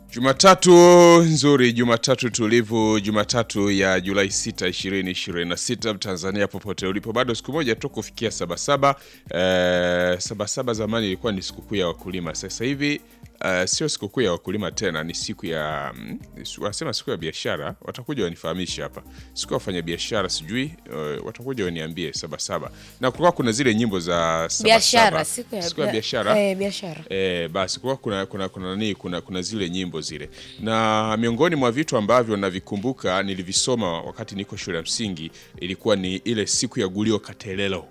Jumatatu nzuri, Jumatatu tulivu, Jumatatu ya Julai 6, 2026. Tanzania popote ulipo, bado siku moja tu kufikia Sabasaba. Eh, Sabasaba zamani ilikuwa ni sikukuu ya wakulima, sasa hivi Uh, sio sikukuu ya wakulima tena, ni siku ya mm, wanasema siku ya biashara. Watakuja wanifahamishe hapa, siku ya wafanya biashara sijui, uh, watakuja waniambie Sabasaba. Na kulikuwa kuna zile nyimbo za biashara Sabasaba, siku ya, ya biashara eh, biashara E, basi kwa kuna kuna kuna nani kuna kuna zile nyimbo zile, na miongoni mwa vitu ambavyo navikumbuka nilivisoma wakati niko shule ya msingi ilikuwa ni ile siku ya gulio Katelelo.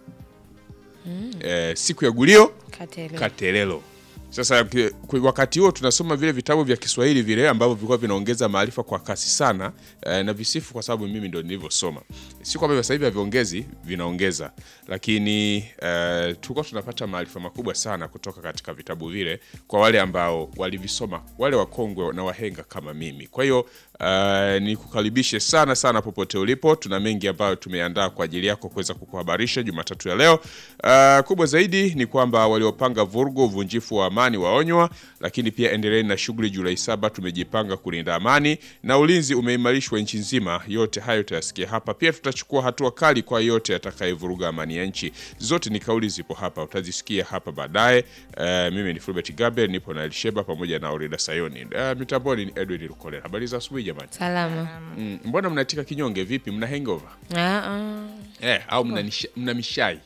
E, siku ya gulio Katele. Katelelo. Sasa ki- kwa wakati huo tunasoma vile vitabu vya Kiswahili vile ambavyo vilikuwa vinaongeza maarifa kwa kasi sana eh, na visifu kwa sababu mimi ndo nilivyosoma. Si kwamba sasa hivi haviongezi, vinaongeza, lakini eh, tulikuwa tunapata maarifa makubwa sana kutoka katika vitabu vile kwa wale ambao walivisoma, wale wakongwe na wahenga kama mimi. Kwa hiyo eh, nikukaribishe sana sana popote ulipo. Tuna mengi ambayo tumeandaa kwa ajili yako kuweza kukuhabarisha Jumatatu ya leo. Eh, kubwa zaidi ni kwamba waliopanga vurugu, uvunjifu wa amani waonywa, lakini pia endeleeni na shughuli Julai saba. Tumejipanga kulinda amani na ulinzi umeimarishwa nchi nzima. Yote hayo utayasikia hapa. Pia tutachukua hatua kali kwa yote atakayevuruga amani ya nchi. Zote ni kauli zipo hapa, utazisikia hapa baadaye. Eh, mimi ni Fulbert Gabriel, nipo na Elsheba pamoja na Orida Sayoni. Eh, mitamboni ni Edwin Lukolera. Habari za asubuhi jamani. Salama. Mm, mbona mnatika kinyonge vipi? Mna hangover Ah, ah. eh, au mna, nisha, mna mishai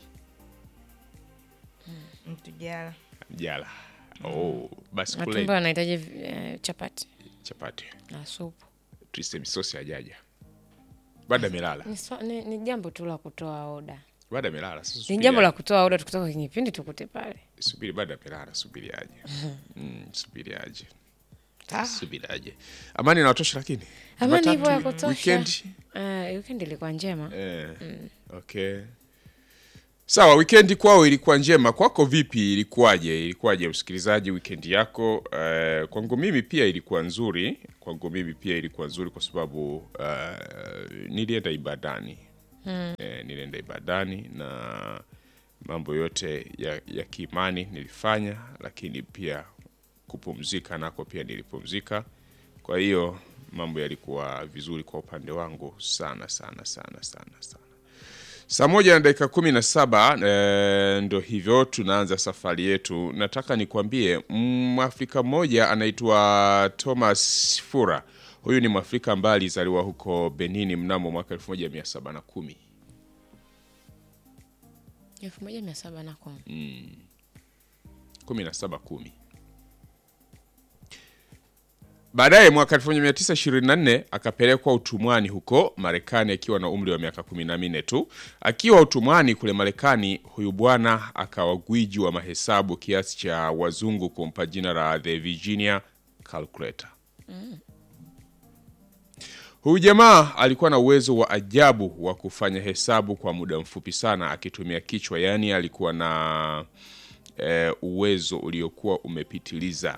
Mtujala. jala? Oh, basi Matumbo kule anahitaji eh, chapati chapati na supu. twiste misosi ajaja baada amelala Ni, swa- ni, ni jambo tu la kutoa oda, baada amelala sasa ni subiri jambo aje. la kutoa oda, tukitoka kwenye kipindi tukute pale. subiri baada amelala subiri aje mm, subiri aje Ah. subiri aje amani inawatosha lakini Amani hivyo ya Jumatatu, kutosha. weekend Uh, weekend ilikuwa njema. Eh, okay. Sawa, wikendi kwao ilikuwa njema. Kwako vipi? Ilikuwaje? Ilikuwaje msikilizaji, wikendi yako? Eh, kwangu mimi pia ilikuwa nzuri. Kwangu mimi pia ilikuwa nzuri kwa sababu eh, nilienda ibadani eh, nilienda ibadani na mambo yote ya, ya kiimani nilifanya, lakini pia kupumzika nako pia nilipumzika. Kwa hiyo mambo yalikuwa vizuri kwa upande wangu sana sana sana sana sana. Saa moja na dakika kumi na saba e, ndo hivyo tunaanza safari yetu. Nataka nikwambie Mwafrika mmoja anaitwa Thomas Fura. Huyu ni Mwafrika ambaye alizaliwa huko Benini mnamo mwaka 1710. elfu moja mia saba na kumi 1710. Baadaye mwaka 1924 akapelekwa utumwani huko Marekani akiwa na umri wa miaka 14 tu. Akiwa utumwani kule Marekani, huyu bwana akawa gwiji wa mahesabu kiasi cha wazungu kumpa jina la The Virginia Calculator. Huyu jamaa alikuwa na uwezo wa ajabu wa kufanya hesabu kwa muda mfupi sana akitumia kichwa, yaani alikuwa na eh, uwezo uliokuwa umepitiliza.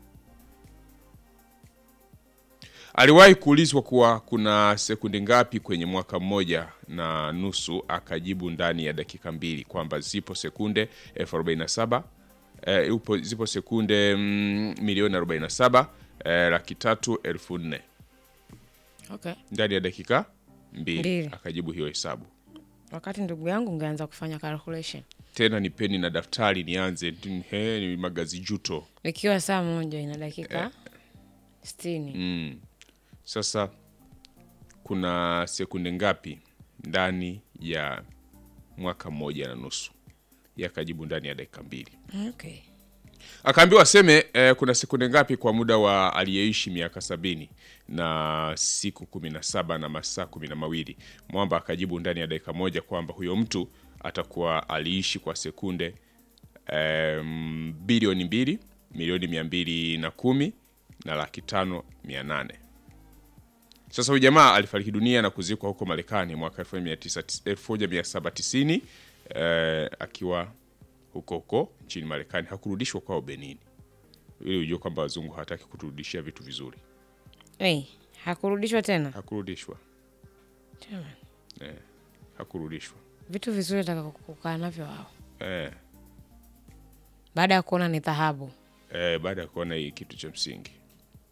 Aliwahi kuulizwa kuwa kuna sekunde ngapi kwenye mwaka mmoja na nusu, akajibu ndani ya dakika mbili kwamba zipo sekunde elfu arobaini na saba eh, upo zipo sekunde mm, milioni 47 eh, laki tatu elfu nne okay. ndani ya dakika mbili Mbili. akajibu hiyo hesabu. Wakati ndugu yangu ungeanza kufanya calculation Tena ni peni na daftari nianze tin- he, ni magazi juto ikiwa saa moja ina dakika sitini mm. Sasa kuna sekunde ngapi ndani ya mwaka mmoja na nusu? Yakajibu ndani ya dakika mbili. okay. Akaambiwa aseme eh, kuna sekunde ngapi kwa muda wa aliyeishi miaka sabini na siku kumi na saba na masaa kumi na mawili. Mwamba akajibu ndani ya dakika moja kwamba huyo mtu atakuwa aliishi kwa sekunde em, bilioni mbili milioni mia mbili na kumi na laki tano mia nane. Sasa huyu jamaa alifariki dunia na kuzikwa huko Marekani mwaka 1790 eh, akiwa huko huko nchini Marekani. Hakurudishwa kwao Benin, ili ujue kwamba wazungu hawataki kuturudishia vitu vizuri. hey, hakurudishwa tena Hakurudishwa Jamani. eh, hakurudishwa vitu vizuri taka kukaa navyo wao eh, baada ya kuona ni dhahabu eh, baada ya kuona hii kitu cha msingi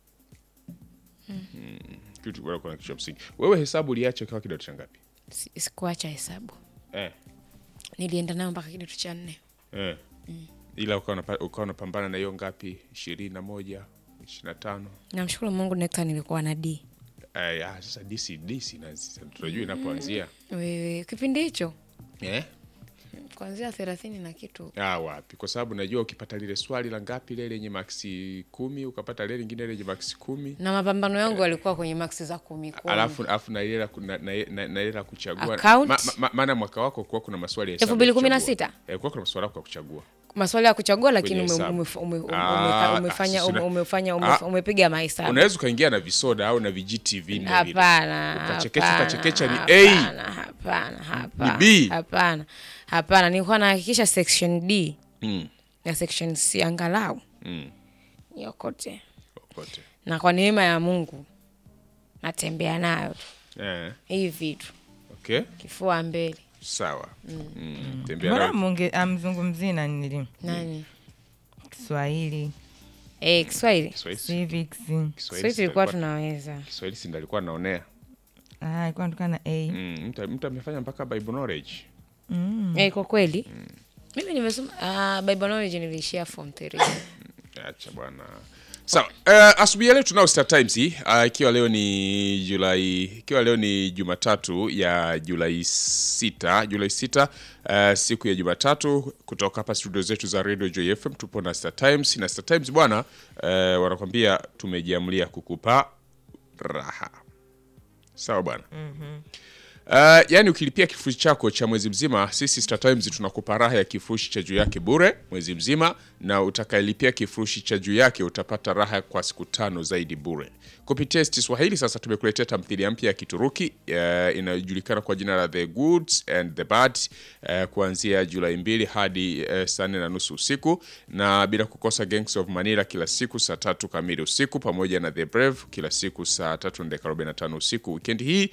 Mm, kitu bora kuna kitu cha msingi. Wewe hesabu uliacha ukiwa kidato cha ngapi? Si- sikuacha hesabu Eh. nilienda nayo mpaka kidato cha nne Eh. Ila ukawa unapa- ukawa unapambana na hiyo ngapi? ishirini na moja, ishirini na tano. namshukuru mungu nekta nilikuwa na d Eh, ah, sasa DC DC na tunajua inapoanzia. wewe kipindi hicho Eh? kuanzia thelathini na kitu Ah, wapi? Kwa sababu najua ukipata lile swali la ngapi lile lenye maksi kumi ukapata lile lingine lenye maksi kumi na mapambano yangu yalikuwa kwenye maksi za kumi kumi. alafu alafu na ile la ku- na- na- na- na ile la kuchagua Account? Ma- ma- maana mwaka wako kuwa kuna maswali ya Elfu hesabu mbili ya kumi na kuchagua. sita? Eh, kuwa kuna maswali yako ya kuchagua maswali ya kuchagua lakini Kwenye ume- hesabu. ume- ume- ume- Ah, umeka- umefanya sina- ume- umefanya ume- Ah. umepiga mahesabu unaweza ukaingia na visoda au na vijiti vinne vile. hapana Ukachekecha- hapana, ukachekecha ni A. hapana, hapana hapana B. hapana hapana nilikuwa nahakikisha section d Mm, na section c angalau mm, yokote kote. na kwa neema ya mungu natembea nayo tu Eh, hii vitu okay kifua mbele sawa Mm, tembea mbona nayo. munge amzungumzii na nili nani Kiswahili eh kiswahili Kiswahili- civics Kiswahili kiswahili si tulikuwa alikuwa- tunaweza Kiswahili si ndo alikuwa naonea Ah, alikuwa anatoka na a Mm, mtu mtu amefanya mpaka bible knowledge eh kwa kweli mimi nimesoma ah, bible knowledge niliishia form 3 acha bwana sawa uh, asubuhi ya leo tunao Star Times hii uh, ikiwa leo ni Julai ikiwa leo ni Jumatatu ya Julai sita Julai sita uh, siku ya Jumatatu kutoka hapa studio zetu za Radio Joy FM tupo na Star Times na Star Times bwana uh, wanakwambia tumejiamulia kukupa raha sawa bwana Uh, yani ukilipia kifurushi chako cha mwezi mzima, sisi Star Times tunakupa raha ya kifurushi cha juu yake bure mwezi mzima, na utakayelipia kifurushi cha juu yake utapata raha kwa siku tano zaidi bure. Kupitia ST Swahili sasa tumekuletea tamthilia mpya ya Kituruki uh, inayojulikana kwa jina la The Goods and the Bad uh, kuanzia Julai mbili hadi uh, saa nne na nusu usiku, na bila kukosa Gangs of Manila kila siku saa tatu kamili usiku, pamoja na The Brave kila siku saa tatu na dakika 45 usiku. Weekend hii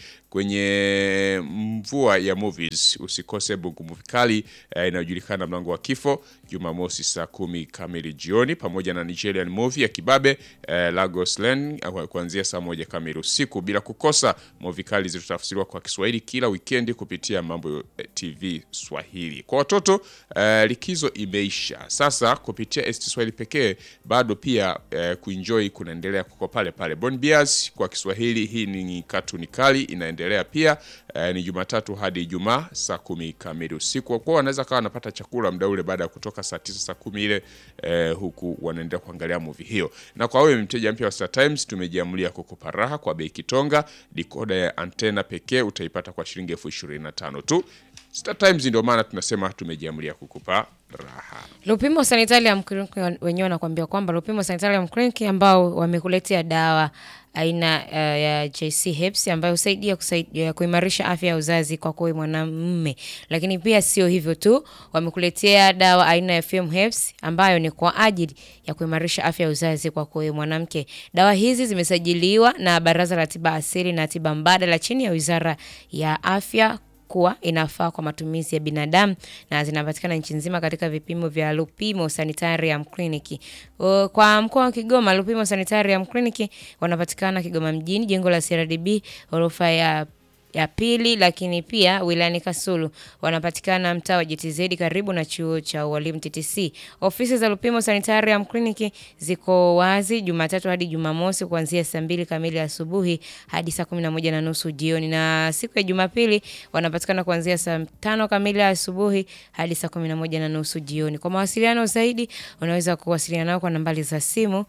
kwenye mvua ya movies usikose Bungu Movie Kali eh, inayojulikana mlango wa kifo Jumamosi saa kumi kamili jioni, pamoja na Nigerian movie ya Kibabe eh, Lagos Lane eh, kuanzia saa moja kamili usiku, bila kukosa movie kali zilizotafsiriwa kwa Kiswahili kila wikendi kupitia Mambo eh, TV Swahili. Kwa watoto eh, likizo imeisha sasa, kupitia ST Swahili pekee bado pia eh, kuenjoy kunaendelea kuko pale pale. Bon Bias kwa Kiswahili, hii ni katuni kali inaendelea pia eh, ni Jumatatu hadi Ijumaa saa kumi kamili usiku. Kwa kuwa wanaweza kawa wanapata chakula muda ule baada ya kutoka saa tisa saa kumi ile eh, huku wanaendelea kuangalia movie hiyo. Na kwa wewe mteja mpya wa Star Times, tumejiamulia kukupa raha kwa bei kitonga. Dikoda ya antena pekee utaipata kwa shilingi elfu ishirini na tano tu. Star Times ndio maana tunasema tumejiamulia kukupa raha. Lupimo Sanitarium Clinic wenyewe wanakuambia kwamba Lupimo Sanitarium Clinic ambao wamekuletea dawa aina uh, ya JC Herbs ambayo husaidia kusaidia kuimarisha afya ya uzazi kwa kwa mwanamume, lakini pia sio hivyo tu, wamekuletea dawa aina ya FM Herbs ambayo ni kwa ajili ya kuimarisha afya ya uzazi kwa kwa mwanamke. Dawa hizi zimesajiliwa na Baraza la Tiba Asili na Tiba Mbadala chini ya Wizara ya Afya kuwa inafaa kwa matumizi ya binadamu na zinapatikana nchi nzima katika vipimo vya Lupimo Sanitarium Clinic. O, Kwa mkoa wa Kigoma, Lupimo Sanitarium Clinic wanapatikana Kigoma mjini, jengo la CRDB ghorofa ya ya pili, lakini pia wilayani Kasulu wanapatikana mtaa wa JTZ karibu na chuo cha ualimu TTC. Ofisi za Lupimo Sanitarium Clinic ziko wazi Jumatatu hadi Jumamosi kuanzia saa mbili kamili asubuhi hadi saa kumi na moja na nusu jioni, na siku ya Jumapili wanapatikana kuanzia saa tano kamili asubuhi hadi saa kumi na moja na nusu jioni. Kwa mawasiliano zaidi unaweza kuwasiliana nao kwa nambari za simu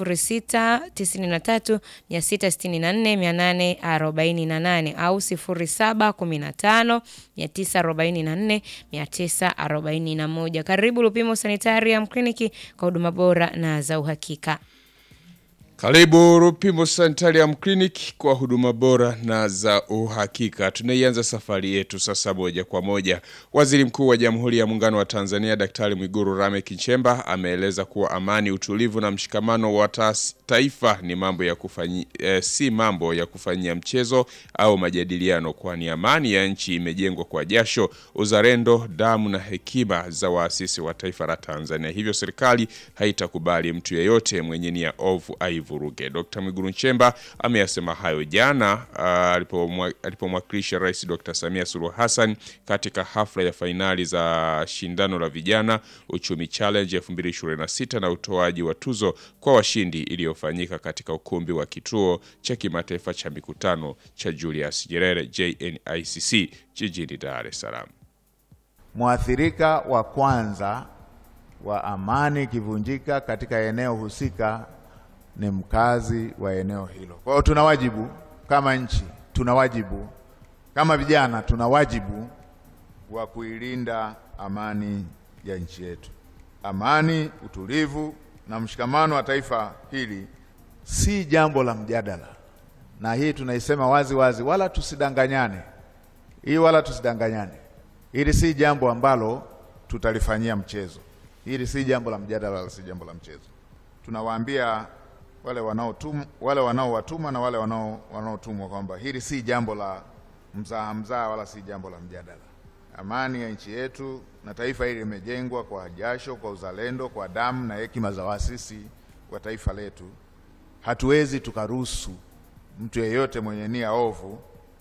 0693 664 848 au 0715 944 941. Karibu Lupimo Sanitarium Clinic kwa huduma bora na za uhakika. Karibu Rupimo Sanitarium Clinic kwa huduma bora na za uhakika. Tunaianza safari yetu sasa moja kwa moja. Waziri Mkuu wa Jamhuri ya Muungano wa Tanzania Daktari Mwigulu Lameck Nchemba ameeleza kuwa amani, utulivu na mshikamano wa taas- taifa ni mambo ya kufanyi, eh, si mambo ya kufanyia mchezo au majadiliano, kwani amani ya nchi imejengwa kwa jasho, uzalendo, damu na hekima za waasisi wa taifa la Tanzania. Hivyo serikali haitakubali mtu yeyote mwenye nia ovu aivu wasivuruge. Dr. Mwigulu Nchemba ameyasema hayo jana ah, alipomwa- alipomwakilisha Rais Dr. Samia Suluhu Hassan katika hafla ya fainali za shindano la vijana Uchumi Challenge 2026 na utoaji wa tuzo kwa washindi iliyofanyika katika ukumbi wa kituo cha kimataifa cha mikutano cha Julius Nyerere JNICC jijini Dar es Salaam. Mwathirika wa kwanza wa amani ikivunjika katika eneo husika ni mkazi wa eneo hilo. Kwa hiyo tuna wajibu kama nchi, tuna wajibu kama vijana, tuna wajibu wa kuilinda amani ya nchi yetu. Amani, utulivu na mshikamano wa taifa hili si jambo la mjadala, na hii tunaisema wazi wazi, wala tusidanganyane hii wala tusidanganyane. Hili si jambo ambalo tutalifanyia mchezo. Hili si jambo la mjadala wala si jambo la mchezo. Tunawaambia wale wanaotum, wale wanaowatuma na wale wanao wanaotumwa kwamba hili si jambo la mzaha mzaha wala si jambo la mjadala. Amani ya nchi yetu na taifa hili limejengwa kwa jasho, kwa uzalendo, kwa damu na hekima za waasisi wa taifa letu. Hatuwezi tukaruhusu mtu yeyote mwenye nia ovu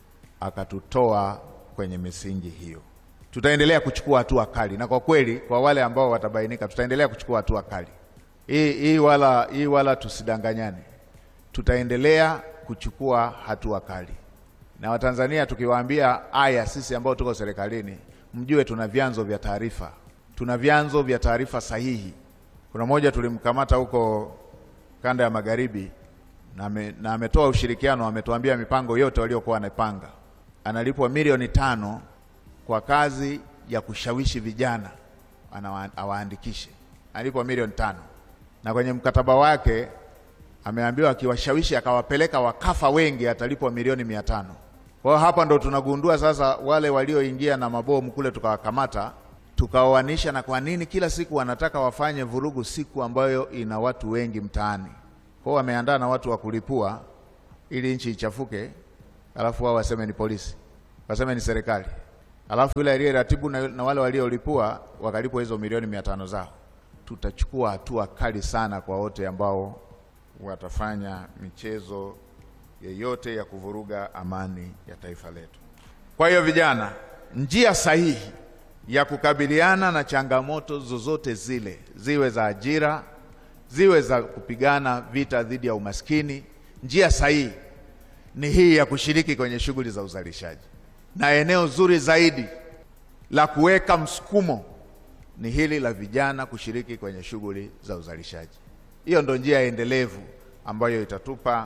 akatutoa kwenye misingi hiyo. Tutaendelea kuchukua hatua kali, na kwa kweli, kwa wale ambao watabainika, tutaendelea kuchukua hatua kali. Hii hii wala, hii wala tusidanganyane, tutaendelea kuchukua hatua kali. Na Watanzania tukiwaambia haya, sisi ambao tuko serikalini, mjue tuna vyanzo vya taarifa, tuna vyanzo vya taarifa sahihi. Kuna mmoja tulimkamata huko kanda ya magharibi na ame- na ametoa ushirikiano, ametuambia mipango yote waliokuwa wanapanga. Analipwa milioni tano kwa kazi ya kushawishi vijana anawa- awaandikishe, analipwa milioni tano na kwenye mkataba wake ameambiwa akiwashawishi akawapeleka wakafa wengi atalipwa milioni mia tano. Kwa hiyo hapa ndo tunagundua sasa wale walioingia na mabomu kule tukawakamata tukaoanisha na kwa nini kila siku wanataka wafanye vurugu siku ambayo ina watu wengi mtaani. Kwa hiyo wameandaa na watu wa kulipua ili nchi ichafuke, alafu wao waseme ni polisi, waseme ni serikali, alafu yule aliyeratibu na, na wale waliolipua wakalipwa hizo milioni mia tano zao. Tutachukua hatua kali sana kwa wote ambao watafanya michezo yeyote ya kuvuruga amani ya taifa letu. Kwa hiyo vijana, njia sahihi ya kukabiliana na changamoto zozote zile, ziwe za ajira, ziwe za kupigana vita dhidi ya umaskini, njia sahihi ni hii ya kushiriki kwenye shughuli za uzalishaji, na eneo zuri zaidi la kuweka msukumo ni hili la vijana kushiriki kwenye shughuli za uzalishaji. Hiyo ndo njia endelevu ambayo itatupa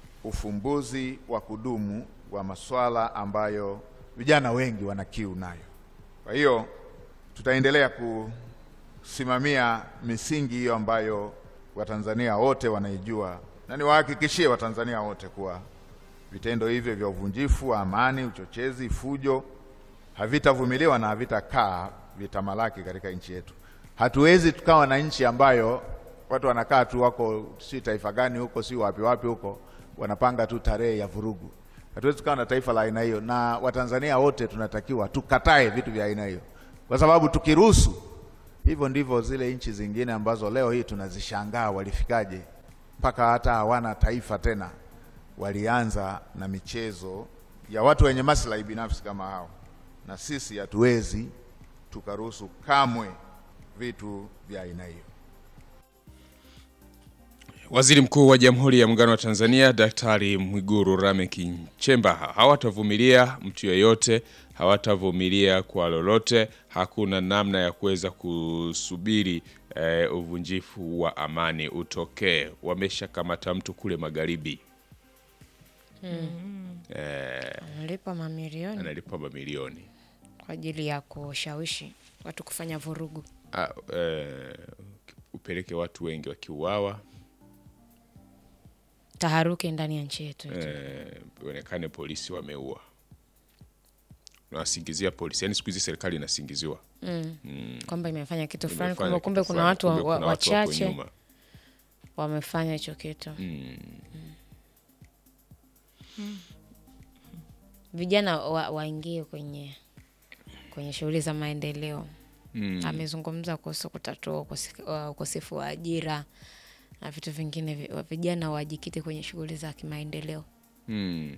ufumbuzi wa kudumu wa masuala ambayo vijana wengi wana kiu nayo. Kwa hiyo tutaendelea kusimamia misingi hiyo ambayo Watanzania wote wanaijua, na niwahakikishie Watanzania wote kuwa vitendo hivyo vya uvunjifu wa amani, uchochezi, fujo havitavumiliwa na havitakaa vitamalaki katika nchi yetu. Hatuwezi tukawa na nchi ambayo watu wanakaa tu wako si taifa gani huko si wapi wapi huko wanapanga tu tarehe ya vurugu. Hatuwezi tukawa na taifa la aina hiyo, na Watanzania wote tunatakiwa tukatae vitu vya aina hiyo, kwa sababu tukiruhusu hivyo, ndivyo zile nchi zingine ambazo leo hii tunazishangaa walifikaje mpaka hata hawana taifa tena, walianza na michezo ya watu wenye maslahi binafsi kama hao, na sisi hatuwezi tukaruhusu kamwe vitu vya aina hiyo. Waziri Mkuu wa Jamhuri ya Muungano wa Tanzania Daktari Mwigulu Lameck Nchemba hawatavumilia mtu yeyote, hawatavumilia kwa lolote. Hakuna namna ya kuweza kusubiri eh, uvunjifu wa amani utokee. Wameshakamata mtu kule magharibi eh, Analipa mamilioni analipa mamilioni kwa ajili ya kushawishi watu kufanya vurugu. ah, eh, upeleke watu wengi wakiuawa Taharuki ndani ya nchi yetu. eh, ionekane polisi wameua, nawasingizia polisi. Yani siku hizi serikali inasingiziwa kwamba imefanya kitu fulani, Imefanya kumbe kumbe kitu kuna fulani, watu wa- kumbe wa- kuna watu wako wachache nyuma. wamefanya hicho kitu. Vijana wa- waingie kwenye kwenye shughuli za maendeleo. Amezungumza kuhusu kutatua ukosi- uh, ukosefu wa ajira na vitu vingine, vi- wa- vijana wajikite kwenye shughuli za kimaendeleo. Hmm.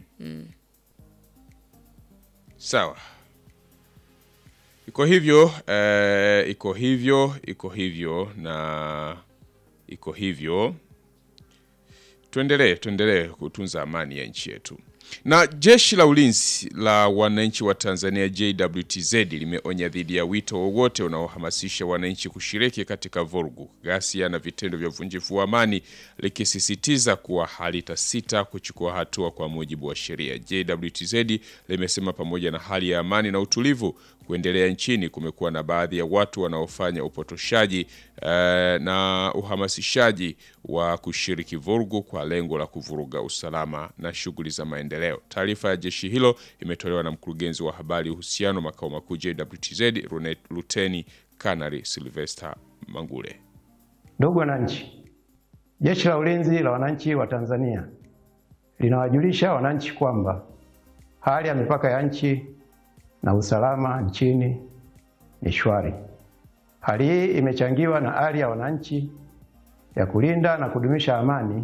Sawa, iko hivyo eh, iko hivyo iko hivyo na iko hivyo. Tuendelee, tuendelee kutunza amani ya nchi yetu. Na jeshi la ulinzi la wananchi wa Tanzania JWTZ limeonya dhidi ya wito wowote unaohamasisha wananchi kushiriki katika vurugu, ghasia na vitendo vya uvunjifu wa amani, likisisitiza kuwa halitasita kuchukua hatua kwa mujibu wa sheria. JWTZ limesema pamoja na hali ya amani na utulivu kuendelea nchini, kumekuwa na baadhi ya watu wanaofanya upotoshaji eh, na uhamasishaji wa kushiriki vurugu kwa lengo la kuvuruga usalama na shughuli za maendeleo. Taarifa ya jeshi hilo imetolewa na mkurugenzi wa habari uhusiano makao makuu JWTZ Rune- Luteni Kanali Sylvester Mangule. Ndugu wananchi, Jeshi la Ulinzi la Wananchi wa Tanzania linawajulisha wananchi kwamba hali ya mipaka ya nchi na usalama nchini ni shwari. Hali hii imechangiwa na hali ya wananchi ya kulinda na kudumisha amani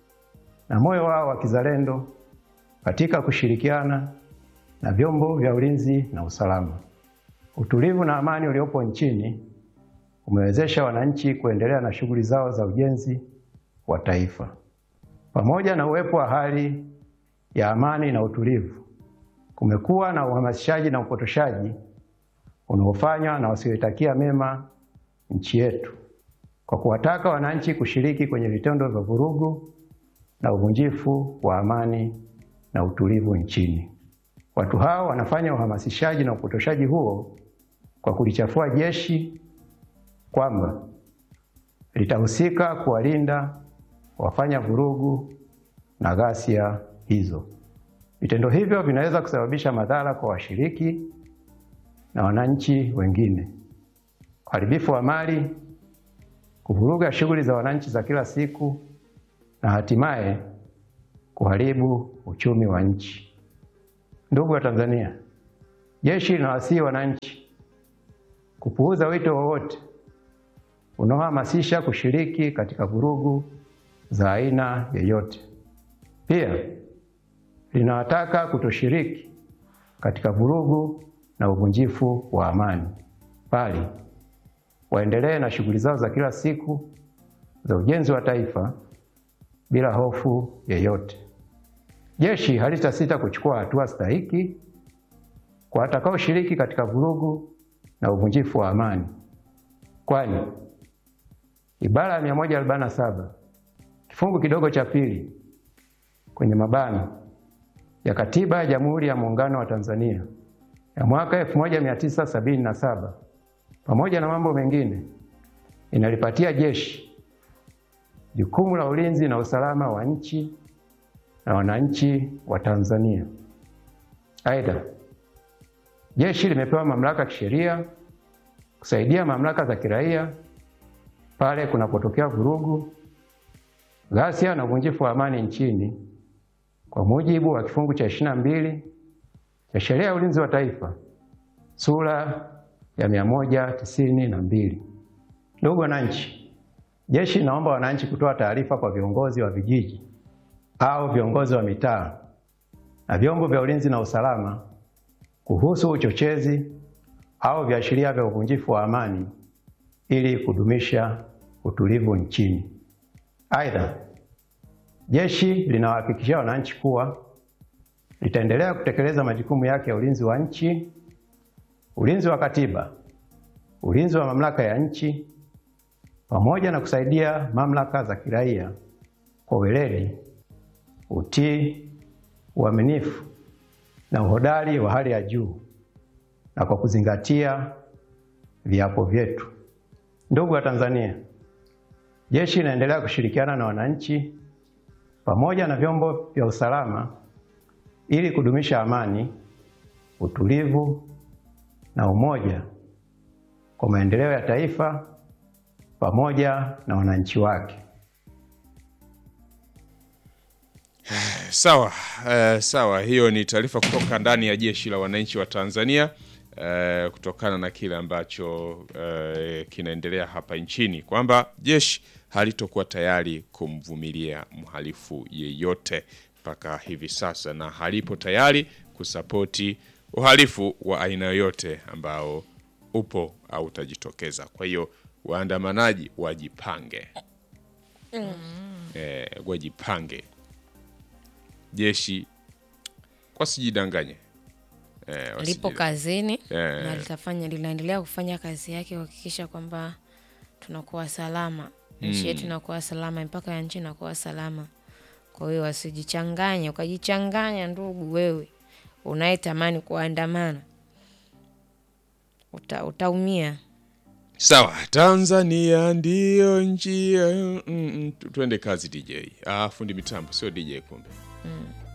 na moyo wao wa kizalendo katika kushirikiana na vyombo vya ulinzi na usalama. Utulivu na amani uliopo nchini umewezesha wananchi kuendelea na shughuli zao za ujenzi wa taifa. Pamoja na uwepo wa hali ya amani na utulivu, kumekuwa na uhamasishaji na upotoshaji unaofanywa na wasioitakia mema nchi yetu kwa kuwataka wananchi kushiriki kwenye vitendo vya vurugu na uvunjifu wa amani na utulivu nchini. Watu hao wanafanya uhamasishaji na upotoshaji huo kwa kulichafua jeshi kwamba litahusika kuwalinda wafanya vurugu na ghasia hizo. Vitendo hivyo vinaweza kusababisha madhara kwa washiriki na wananchi wengine, uharibifu wa mali, kuvuruga shughuli za wananchi za kila siku na hatimaye kuharibu uchumi wa nchi. Ndugu wa Tanzania, jeshi linawasihi wananchi kupuuza wito wowote unaohamasisha kushiriki katika vurugu za aina yoyote. Pia linawataka kutoshiriki katika vurugu na uvunjifu wa amani, bali waendelee na shughuli zao za kila siku za ujenzi wa taifa bila hofu yoyote. Jeshi halitasita kuchukua hatua stahiki kwa watakaoshiriki katika vurugu na uvunjifu wa amani, kwani ibara ya 147 kifungu kidogo cha pili kwenye mabano ya Katiba ya Jamhuri ya Muungano wa Tanzania ya mwaka 1977 pamoja na mambo mengine inalipatia jeshi jukumu la ulinzi na usalama wa nchi na wananchi wa Tanzania. Aidha, jeshi limepewa mamlaka ya kisheria kusaidia mamlaka za kiraia pale kunapotokea vurugu, ghasia na uvunjifu wa amani nchini kwa mujibu wa kifungu cha 22 cha Sheria ya Ulinzi wa Taifa sura ya 192. Ndugu wananchi, jeshi linaomba wananchi kutoa taarifa kwa viongozi wa vijiji au viongozi wa mitaa na vyombo vya ulinzi na usalama kuhusu uchochezi au viashiria vya uvunjifu wa amani ili kudumisha utulivu nchini. Aidha, jeshi linawahakikishia wananchi kuwa litaendelea kutekeleza majukumu yake ya ulinzi wa nchi, ulinzi wa katiba, ulinzi wa mamlaka ya nchi pamoja na kusaidia mamlaka za kiraia kwa weledi, utii, uaminifu na uhodari wa hali ya juu na kwa kuzingatia viapo vyetu. Ndugu wa Tanzania, jeshi linaendelea kushirikiana na wananchi pamoja na vyombo vya usalama ili kudumisha amani, utulivu na umoja kwa maendeleo ya taifa pamoja na wananchi wake. Sawa, eh, sawa. Hiyo ni taarifa kutoka ndani ya jeshi la wananchi wa Tanzania eh, kutokana na kile ambacho eh, kinaendelea hapa nchini kwamba jeshi halitokuwa tayari kumvumilia mhalifu yeyote mpaka hivi sasa na halipo tayari kusapoti uhalifu wa aina yoyote ambao upo au utajitokeza. Kwa hiyo waandamanaji wajipange, eh, wajipange, jeshi wasijidanganye eh, lipo wasiji- kazini Eh. na litafanya linaendelea kufanya kazi yake kuhakikisha kwamba tunakuwa salama nchi yetu inakuwa salama mpaka ya nchi inakuwa salama kwa hiyo wasijichanganye ukajichanganya ndugu wewe unayetamani kuandamana Uta, utaumia Sawa, Tanzania ndiyo njia. Mm, mm, tu- tuende kazi DJ. Ah, fundi mitambo sio DJ kumbe.